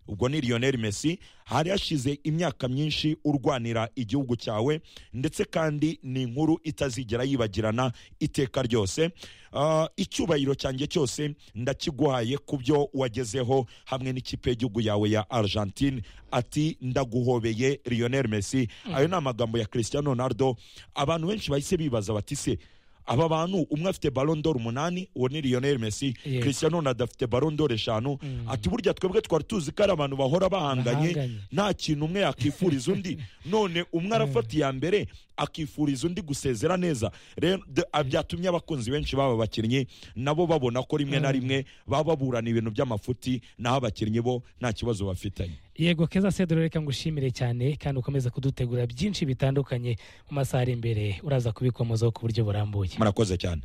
ubwo ni lionel messi hari hashize imyaka myinshi urwanira igihugu cyawe ndetse kandi ni inkuru itazigera yibagirana iteka ryose Ah, icyubahiro cyanjye cyose ndakiguhaye ku byo wagezeho hamwe n'ikipe y'igihugu yawe ya argentine ati ndaguhobeye lionel messi ayo ni amagambo ya cristiano ronaldo abantu benshi bahise bibaza bati se aba bantu umwe afite barondoro umunani uwo ni lionel messi Yego. cristiano ronaldo afite barondoro eshanu Mm. ati burya twebwe twari tuzi ko ari abantu bahora bahanganye Bahanganye. nta kintu umwe yakifuriza undi none umwe arafata iya mbere akifuriza undi gusezera neza rero de- a- byatumye abakunzi benshi baba bakinnyi nabo babona ko rimwe na Mm. rimwe baba baburana ibintu by'amafuti naho abakinnyi bo nta kibazo bafitanye yego keza sedoro reka ngushimire cyane kandi ukomeze kudutegura byinshi bitandukanye mu masaha ari imbere uraza kubikomozaho ku buryo burambuye murakoze cyane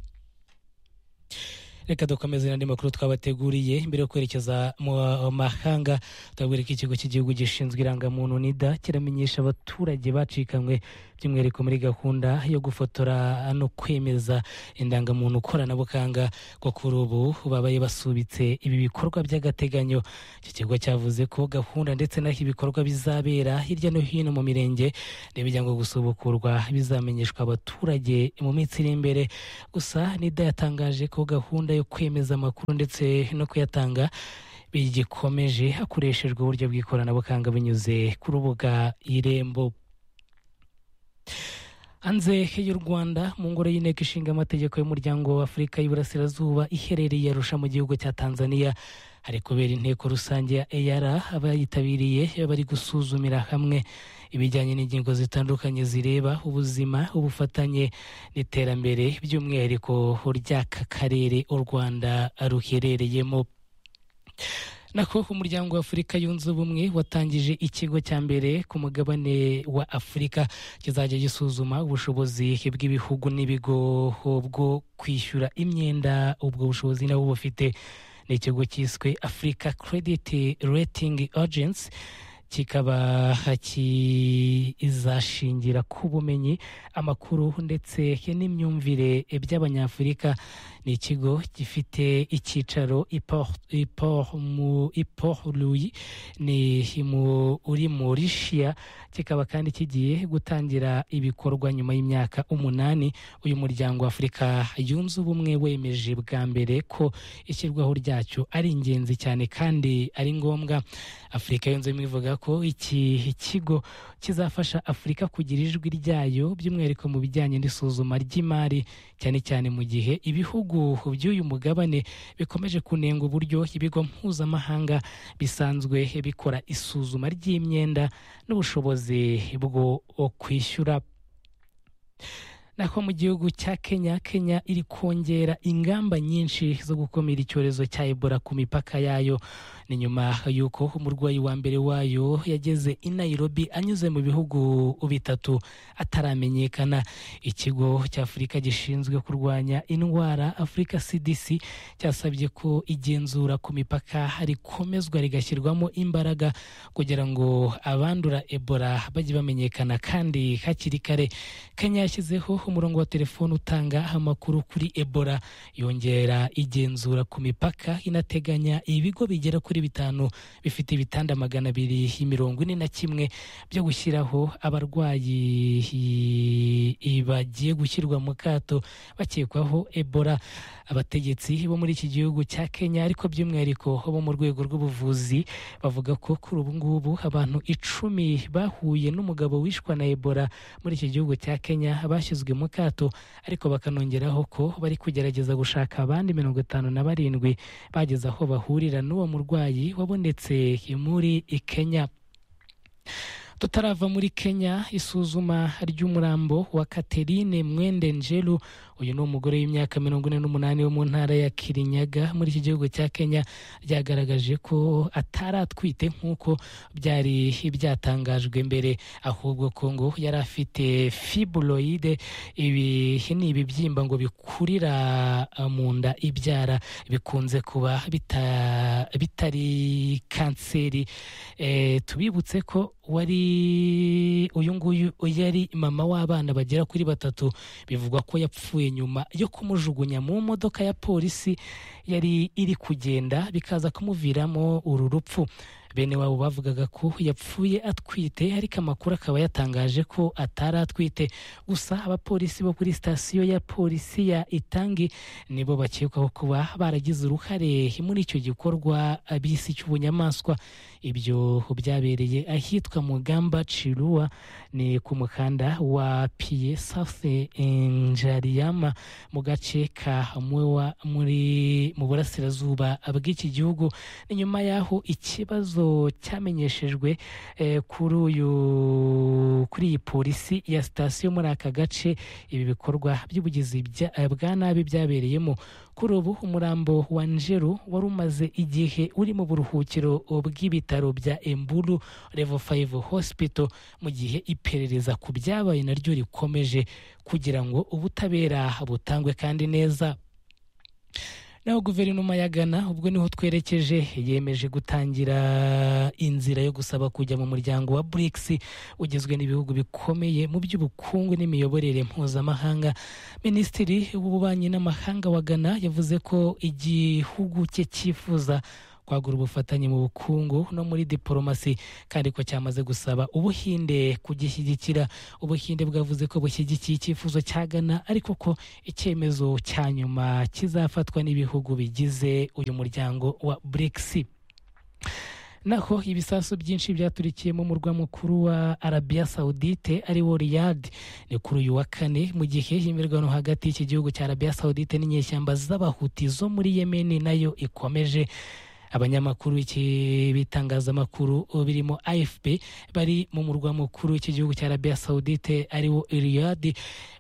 reka dukomeze n'andi makuru twabateguriye mbere yo kwerekeza mu mahanga turabwira ko ikigo cy'igihugu gishinzwe irangamuntu nida kiramenyesha abaturage bacikanywe by'umwihariko muri gahunda yo gufotora no kwemeza indangamuntu koranabuhanga ko kuri ubu babaye basubitse ibi bikorwa by'agateganyo iki kigo cyavuze ko gahunda ndetse n'aho ibikorwa bizabera hirya no hino mu mirenge n'ibijya ngo gusubukurwa bizamenyeshwa abaturage mu minsi iri imbere gusa nida yatangaje ko gahunda yo kwemeza amakuru ndetse no kuyatanga bigikomeje hakoreshejwe uburyo bw'ikoranabuhanga binyuze ku rubuga irembo hanze y'u rwanda mu ngoro y'inteko ishinga amategeko y'umuryango wa afurika y'iburasirazuba iherereye arusha mu gihugu cya tanzania hari kubera inteko rusange ya eyara abayitabiriye bari gusuzumira hamwe ibijyanye n'ingingo zitandukanye zireba ubuzima ubufatanye n'iterambere by'umwihariko ry'aka karere u rwanda ruherereyemo nako umuryango wa afurika yunze ubumwe watangije ikigo cya mbere ku mugabane wa afurika kizajya gisuzuma ubushobozi bw'ibihugu n'ibigo bwo kwishyura imyenda ubwo bushobozi nabo bufite ni ikigo cyiswe afurika kerediti retingi agensi kikaba kizashingira ku bumenyi amakuru ndetse n'imyumvire by'abanyafurika ni ikigo gifite icyicaro i Port- i Port mu- i Port Louis ni mu- uri Mauritius kikaba kandi kigiye gutangira ibikorwa nyuma y'imyaka umunani uyu muryango wa afurika yunze ubumwe wemeje bwa mbere ko ishyirwaho ryacyo ari ingenzi cyane kandi ari ngombwa afurika yunze ubumwe ivuga ko iki kigo kizafasha afurika kugira ijwi ryayo by'umwihariko mu bijyanye n'isuzuma ry'imari cyane cyane mu gihe ibihugu by'uyu mugabane bikomeje kunenga uburyo ibigo mpuzamahanga bisanzwe bikora isuzuma ry'imyenda n'ubushobozi bwo kwishyura naho mu gihugu cya kenya kenya iri kongera ingamba nyinshi zo gukumira icyorezo cya ebola ku mipaka yayo ni nyuma y'uko umurwayi wa mbere wayo yageze i nairobi anyuze mu bihugu bitatu ataramenyekana ikigo cya afurika gishinzwe kurwanya indwara afurika cdc cyasabye ko igenzura ku mipaka rikomezwa rigashyirwamo imbaraga kugira ngo abandura ebola bajye bamenyekana kandi hakiri kare kenya yashyizeho noneho umurongo wa telefone utanga amakuru kuri ebola yongera igenzura ku mipaka inateganya ibigo bigera kuri bitanu bifite ibitanda magana abiri mirongo ine na kimwe byo gushyiraho abarwayi i- bagiye gushyirwa mu kato bakekwaho ebola abategetsi bo muri iki gihugu cya kenya ariko by'umwihariko bo mu rwego rw'ubuvuzi bavuga ko kuri ubu ngubu abantu icumi bahuye n'umugabo wishwe na ebola muri iki gihugu cya kenya bashyizwe mu kato ariko bakanongeraho ko bari kugerageza gushaka abandi mirongo itanu na barindwi bageze aho bahurira n'uwo murwayi wabonetse muri kenya tutarava muri kenya isuzuma ry'umurambo wa katerine mwende njelu uyu ni umugore w'imyaka mirongo ine n'umunani wo mu ntara ya kirinyaga muri iki gihugu cya kenya ryagaragaje ko atari atwite nk'uko byari byatangajwe mbere ahubwo ko ngo yari afite fibroide ibi ni ibibyimba ngo bikurira eh, mu nda ibyara bikunze kuba bita- bitari kanseri Eh, tubibutse ko wari uyu nguyu yari mama w'abana bagera kuri batatu bivugwa ko yapfuye nyuma yo kumujugunya mu modoka ya polisi yari iri kugenda bikaza kumuviramo uru rupfu bene wabo bavugaga ko yapfuye atwite ariko amakuru akaba yatangaje ko atari atwite gusa abapolisi bo kuri sitasiyo ya polisi ya itangi nibo bakekwaho kuba baragize uruhare muri icyo gikorwa bisi cy'ubunyamaswa ibyo byabereye ahitwa mugamba cirua ni ku mukanda wa piye safi njariama mu gace ka mwewa muri mu burasirazuba bw'iki gihugu ni nyuma y'aho ikibazo cyamenyeshejwe eh, kuri uyu kuri iyi polisi ya sitasiyo muri aka gace ibi bikorwa by'ubugizi bya- eh, bwa nabi byabereyemo kuri ubu umurambo wa njeru wari umaze igihe uri mu buruhukiro bw'ibitaro bya emburu levo 5 hospital mu gihe iperereza ku byabaye naryo rikomeje kugira ngo ubutabera butangwe kandi neza naho guverinoma ya ghana ubwo niho twerekeje yemeje gutangira inzira yo gusaba kujya mu muryango wa brics ugizwe n'ibihugu bikomeye mu by'ubukungu n'imiyoborere mpuzamahanga minisitiri w'ububanyi n'amahanga wa ghana yavuze ko igihugu cye cyifuza kwagura ubufatanye mu bukungu no muri diporomasi kandi ko cyamaze gusaba ubuhinde kugishyigikira ubuhinde bwavuze ko bushyigikiye icyifuzo cya ghana ariko ko icyemezo cya nyuma kizafatwa n'ibihugu bigize uyu muryango wa brics naho ibisasu byinshi byaturikiye mu murwa mukuru wa arabiya sawudite ari wo riyadi ni kuri uyu wa kane mu gihe imirwano hagati y'iki gihugu cya arabiya sawudite n'inyeshyamba z'abahuti zo muri yemeni nayo ikomeje abanyamakuru iki bitangazamakuru birimo AFP bari mu murwa mukuru w'igihugu cya Arabia Saudite ariwo Riyadh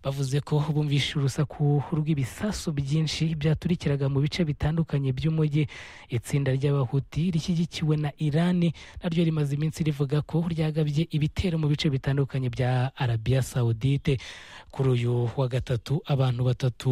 bavuze ko bumvishe urusaku rw'ibisasu byinshi byaturikiraga mu bice bitandukanye by'umujyi itsinda ry'abahuti rishyigikiwe na Irani naryo rimaze iminsi rivuga ko ryagabye ibitero mu bice bitandukanye bya Arabia Saudite kuri uyu wa gatatu abantu batatu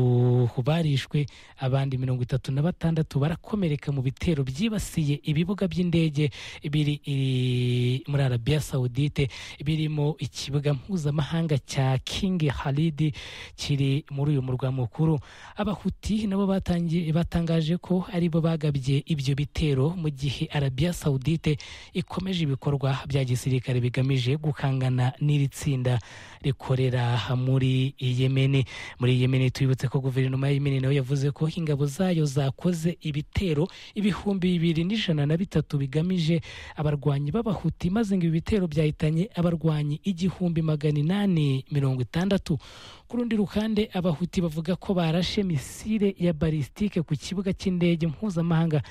barishwe abandi mirongo itatu na batandatu barakomereka mu bitero byibasiye ibibuga by'indege biri i- muri arabiya sawudite birimo ikibuga mpuzamahanga cya king halidi kiri muri uyu murwa mukuru abahuti nabo batangi- batangaje ko ari bo bagabye ibyo bitero mu gihe arabiya sawudite ikomeje ibikorwa bya gisirikare bigamije gukangana n'iri tsinda rikorera muri yemeni muri yemeni tubibutse ko guverinoma ya yemeni nayo yavuze ko ingabo zayo zakoze ibitero ibihumbi bibiri n'ijana na bitatu bigamije abarwanyi b'abahuti maze ngo ibi bitero byahitanye abarwanyi igihumbi magana inani mirongo itandatu ku rundi ruhande abahuti bavuga ko barashe misile ya balisitike ku kibuga cy'indege mpuzamahanga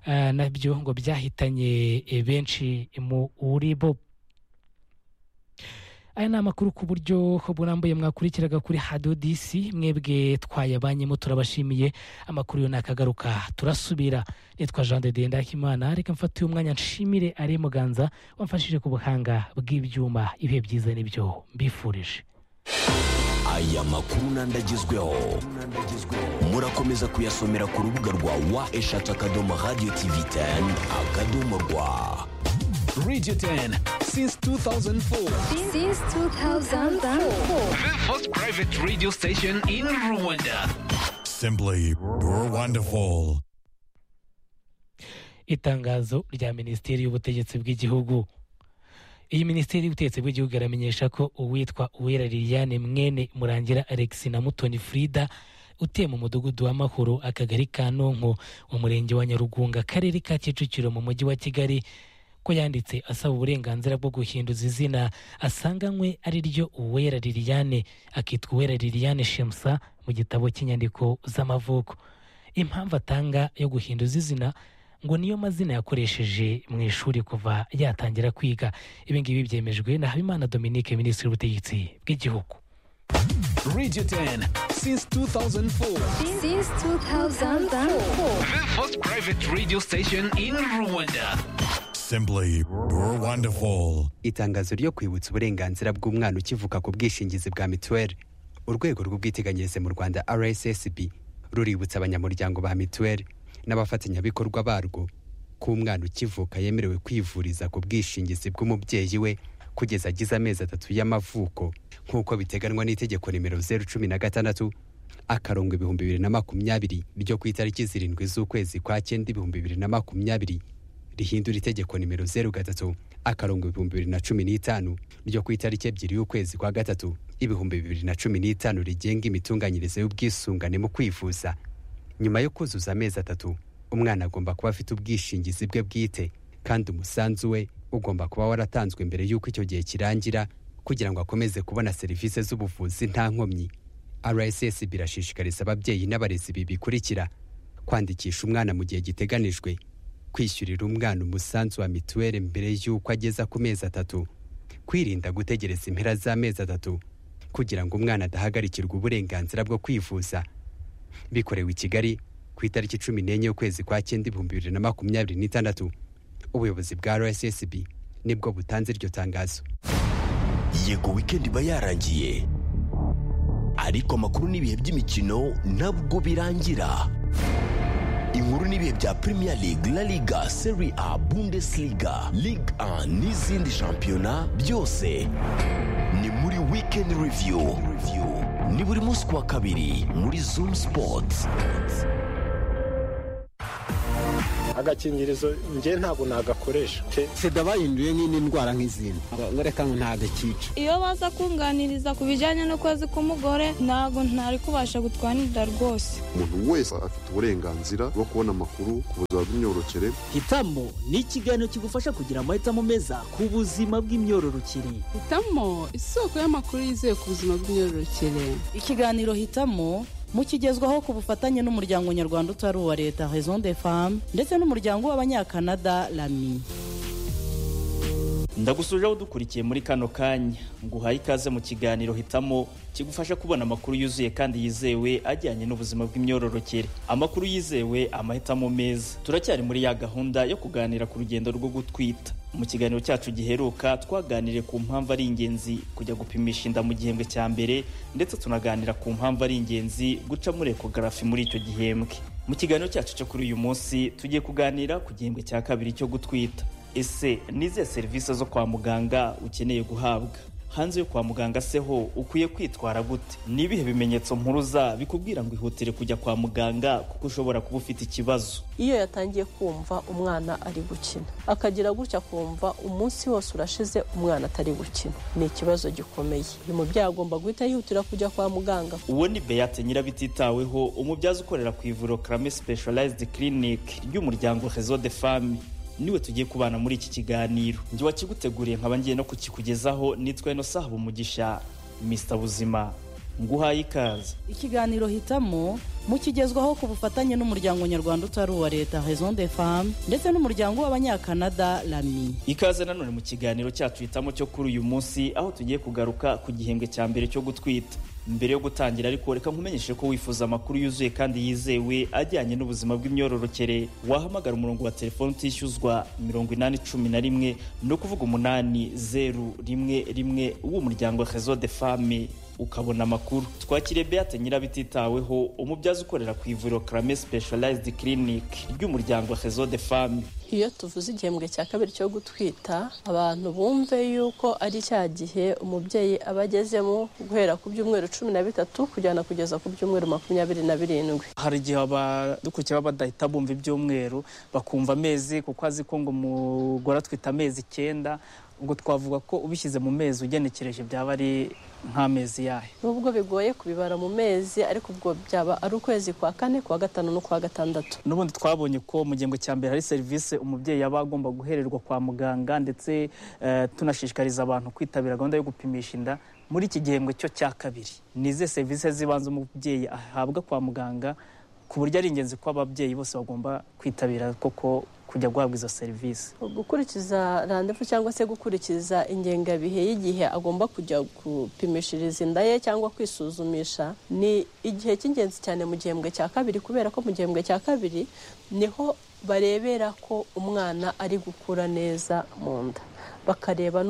ah, nabyo ngo byahitanye eh, benshi muri bo aya ni amakuru ku buryo burambuye mwakurikiraga kuri hadiyo disi mwebwe twayabanyemo turabashimiye amakuru yo nakagaruka turasubira nitwa jean de denda Hakimana reka mfate uyu mwanya nshimire ari muganza wamfashije ku buhanga bw'ibyuma ibihe byiza nibyo mbifurije aya makuru n'andagezweho murakomeza kuyasomera ku rubuga rwa wa eshatu akadomo radiyo tivi teni akadomo rwa Radio 10 since 2004. Since 2004. The first private radio station in Rwanda. Simply wonderful. itangazo rya minisiteri y'ubutegetsi bw'igihugu iyi minisiteri y'ubutegetsi bw'igihugu iramenyesha ko uwitwa uwera liliane mwene murangira alex na mutoni frida utuye mu mudugudu w'amahoro akagari ka nonko mu murenge wa nyarugunga akarere ka kicukiro mu mujyi wa kigali ko yanditse asaba uburenganzira bwo guhinduza izina asanganywe ari ryo uwera liliane akitwa uwera liliane shemsa mu gitabo cy'inyandiko z'amavuko impamvu atanga yo guhinduza izina ngo niyo mazina yakoresheje mu ishuri kuva yatangira kwiga ibi ngibi byemejwe na habimana dominique minisitiri w'ubutegetsi bw'igihugu Radio 10 since 2004. Since 2004. The first private radio station in Rwanda. Simply wonderful. itangazo ryo kwibutsa uburenganzira bw'umwana ukivuka ku bwishingizi bwa mituweli urwego rw'ubwiteganyirize mu rwanda rssb ruributsa abanyamuryango ba mituweli n'abafatanyabikorwa barwo ko umwana ukivuka yemerewe kwivuriza ku bwishingizi bw'umubyeyi we kugeza agize amezi atatu y'amavuko nk'uko biteganywa n'itegeko nimero zeru cumi na gatandatu akarongo ibihumbi bibiri na makumyabiri ryo ku itariki zirindwi z'ukwezi kwa cyenda ibihumbi bibiri na makumyabiri rihindura itegeko nimero zeru gatatu akarongo ibihumbi bibiri na cumi n'itanu ryo ku itariki ebyiri y'ukwezi kwa gatatu ibihumbi bibiri na cumi n'itanu rigenga imitunganyirize y'ubwisungane mu kwivuza nyuma yo kuzuza amezi atatu umwana agomba kuba afite ubwishingizi bwe bwite kandi umusanzu we ugomba kuba waratanzwe mbere y'uko icyo gihe kirangira kugira ngo akomeze kubona serivisi z'ubuvuzi nta nkomyi rssb irashishikariza ababyeyi n'abarezi ibi bikurikira kwandikisha umwana mu gihe giteganijwe kwishyurira umwana umusanzu wa mituweli mbere y'uko ageza ku mezi atatu kwirinda gutegereza impera z'amezi atatu kugira ngo umwana adahagarikirwa uburenganzira bwo kwivuza bikorewe i kigali ku itariki cumi n'enye y'ukwezi kwa cyenda ibihumbi bibiri na makumyabiri n'itandatu ubuyobozi bwa rssb nibwo butanze iryo tangazo yego wikendi iba yarangiye ariko amakuru n'ibihe by'imikino nabwo birangira inkuru n'ibihe bya premier league la liga serie a bundesliga ligue 1 n'izindi shampiyona byose ni muri weekend review ni buri munsi ku wa kabiri muri zoom sports agakingirizo njye ntabwo nagakoresha sida bahinduye nk'indi ndwara nk'izindi reka ngo ntagakica iyo baza kunganiriza ku bijyanye n'ukwezi k'umugore ntabwo ntari kubasha gutwanirira rwose umuntu wese afite uburenganzira bwo kubona amakuru ku buzima bw'imyororokere hitamo ni ikiganiro kigufasha kugira amahitamo meza ku buzima bw'imyororokere hitamo isoko y'amakuru yizewe ku buzima bw'imyororokere ikiganiro hitamo mukigezwaho ku bufatanye n'umuryango nyarwanda utari uwa leta raison de femme ndetse n'umuryango w'abanyakanada rami ndagusuje aho dukurikiye muri kano kanya nguhaye ikaze mu kiganiro hitamo kigufasha kubona amakuru yuzuye kandi yizewe ajyanye n'ubuzima bw'imyororokere amakuru yizewe amahitamo meza turacyari muri ya gahunda yo kuganira ku rugendo rwo gutwita mu kiganiro cyacu giheruka twaganiriye ku mpamvu ari ingenzi kujya gupimisha inda mu gihembwe cya mbere ndetse tunaganira ku mpamvu ari ingenzi guca muri ekogarafi muri icyo gihembwe mu kiganiro cyacu cyo kuri uyu munsi tugiye kuganira ku gihembwe cya kabiri cyo gutwita ese n'izihe serivisi zo kwa muganga ukeneye guhabwa hanze yo kwa muganga se ho ukwiye kwitwara gute ni ibihe bimenyetso mpuruza bikubwira ngo ihutire kujya kwa muganga kuko ushobora kuba ufite ikibazo iyo yatangiye kumva umwana ari gukina akagira gutya kumva umunsi wose urashize umwana atari gukina ni ikibazo gikomeye uyu mubyeyi agomba guhita yihutira kujya kwa muganga uwo ni beyate nyirabititaweho umubyaza ukorera ku ivuriro karame specialized clinic ry'umuryango rezo de femme niwe tugiye kubana muri iki kiganiro njye wakiguteguriye nkaba ngiye no kukikugezaho nitwa ino saha umugisha misita buzima nguhaye ikaze ikiganiro hitamo mukigezwaho ku bufatanye n'umuryango nyarwanda utari uwa leta raison de femme ndetse n'umuryango w'abanyakanada rami ikaze nanone mu kiganiro cyacu hitamo cyo kuri uyu munsi aho tugiye kugaruka ku gihembwe cya mbere cyo gutwita mbere yo gutangira ariko reka nkumenyeshe ko wifuza amakuru yuzuye kandi yizewe ajyanye n'ubuzima bw'imyororokere wahamagara umurongo wa telefone utishyuzwa mirongo inani cumi na rimwe ni ukuvuga umunani zeru rimwe rimwe w'umuryango rezo de femme ukabona amakuru twakiriye beate nyirabititaweho umubyaza ukorera ku ivuriro karame specialized clinic ry'umuryango rezo de femme iyo tuvuze igihembwe cya kabiri cyo gutwita abantu bumve yuko ari cya gihe umubyeyi aba agezemo guhera ku byumweru cumi na bitatu kujyana kugeza ku byumweru makumyabiri na birindwi hari igihe abadukurikiye baba badahita bumva ibyumweru bakumva amezi kuko azi ko ngo umugore atwita amezi icyenda ubwo twavuga ko ubishyize mu mezi ugenekereje byaba ari nk'amezi yayo nubwo bigoye kubibara mu mezi ariko ubwo byaba ari ukwezi kwa kane kwa gatanu no kwa gatandatu n'ubundi twabonye ko mu gihembwe cya mbere hari serivisi umubyeyi yaba agomba guhererwa kwa muganga ndetse tunashishikariza abantu kwitabira gahunda yo gupimisha inda muri iki gihembwe cyo cya kabiri ni izihe serivisi z'ibanze umubyeyi ahabwa kwa muganga ku buryo ari ingenzi ko ababyeyi bose bagomba kwitabira koko kujya guhabwa izo serivisi gukurikiza randevu cyangwa se gukurikiza ingengabihe y'igihe agomba kujya gupimishiriza inda ye cyangwa kwisuzumisha ni igihe cy'ingenzi cyane mu gihembwe cya kabiri kubera ko mu gihembwe cya kabiri niho barebera ko umwana ari gukura neza mu nda bakareba